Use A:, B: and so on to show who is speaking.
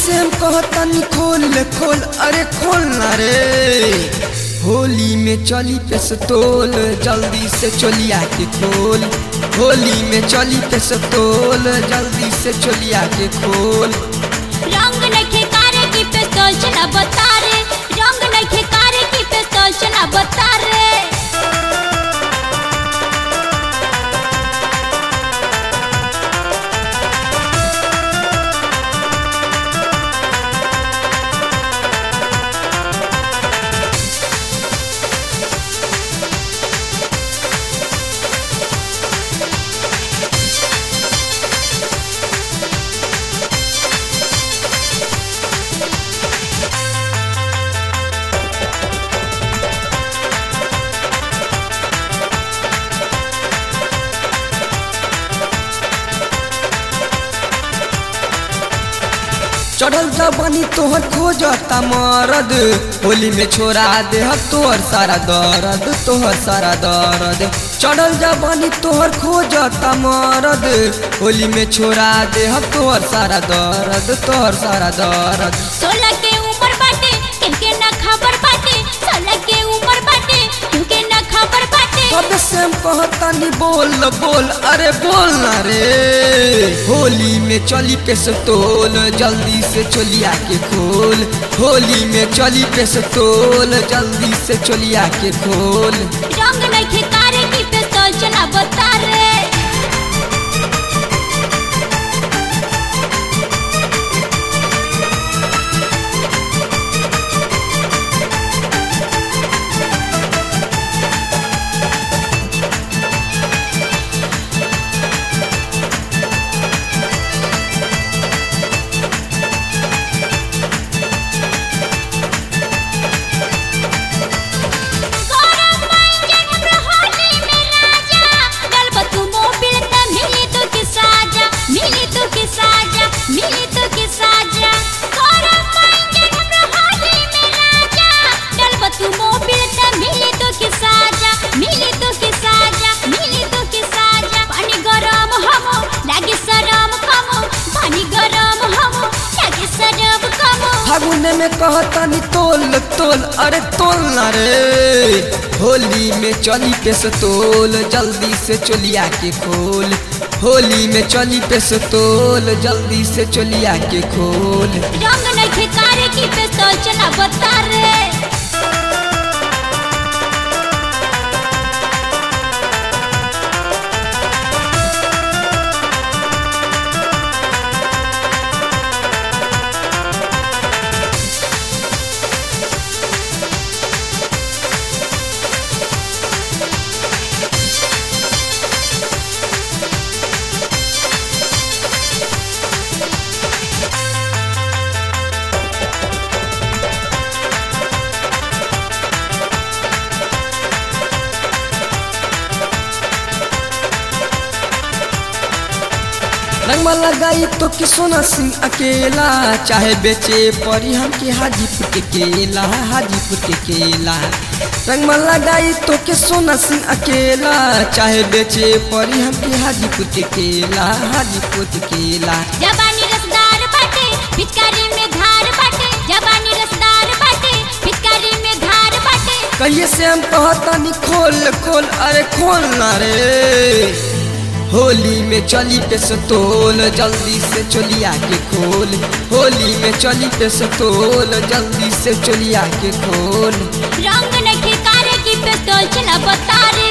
A: से हम कहतनी खोल खोल अरे खोल ना रे होली में चली पेस्तोल जल्दी से चलिया के खोल होली में चली पेस्तोल जल्दी से चलिया के खोल
B: रंग नखे कारे की पिस्तौल चला बता रे रंग नखे कारे की पिस्तौल चला बता रे
A: चढ़ल जबानी तोहर खोजता मरद होली में छोड़ा दे तोहर सारा दर्द तोहर सारा दर्द चढ़ल जबानी तोहर खोजता मरद होली में छोड़ा दे तोहर सारा दर्द तोहर सारा दर्द
B: सोलह के उम्र बाटे किनके ना खबर बाटे सोलह के उम्र बाटे किनके ना खबर बाटे
A: कब से हम कहतानी बोल बोल अरे बोल ना रे होली में चली पेस्तोल जल्दी से चलिया के खोल होली में चली पेस्तोल जल्दी से चलिया के खोल
B: रंग नखे कारे की पिस्तौल चला बता रे गौरव मांजन हमरा होली में राजा गलबा तू मोबिल त मिली तो के साजा मिली तो के साजा मिली तो के साजा गौरव मांजन हमरा होली में राजा गलबा तू मोबिल त मिली तो के साजा मिली तो के साजा मिली तो के साजा पानी गरम हमो लागे सरम कमो पानी गरम हमो लागे सरम कमो
A: फागुन में कहतानी तोल तोल अरे तोल ना रे होली में चली पेस्तोल जल्दी से चलिया के खोल होली में चली पेस्तोल जल्दी से चलिया के खोल
B: रंग नखे कारे की पिस्तौल चला बता रे
A: रंगवा लगाई तो कि सोना सिंह अकेला चाहे बेचे परी हम के हाजीपुर के केला हाजीपुर के केला रंगवा लगाई तो कि सोना सिंह अकेला चाहे बेचे परी हम के हाजीपुर के केला हाजीपुर के केला
B: जबानी रसदार बाटे पिचकारी में धार बाटे जबानी रसदार बाटे पिचकारी में धार बाटे
A: कहिए से हम कहतानी खोल खोल अरे खोल ना रे होली में चली पेस्तोल जल्दी से चलिया के खोल होली में चली पेस्तोल जल्दी से चलिया के खोल
B: रंग नखे कारे की पिस्तौल चला बता रे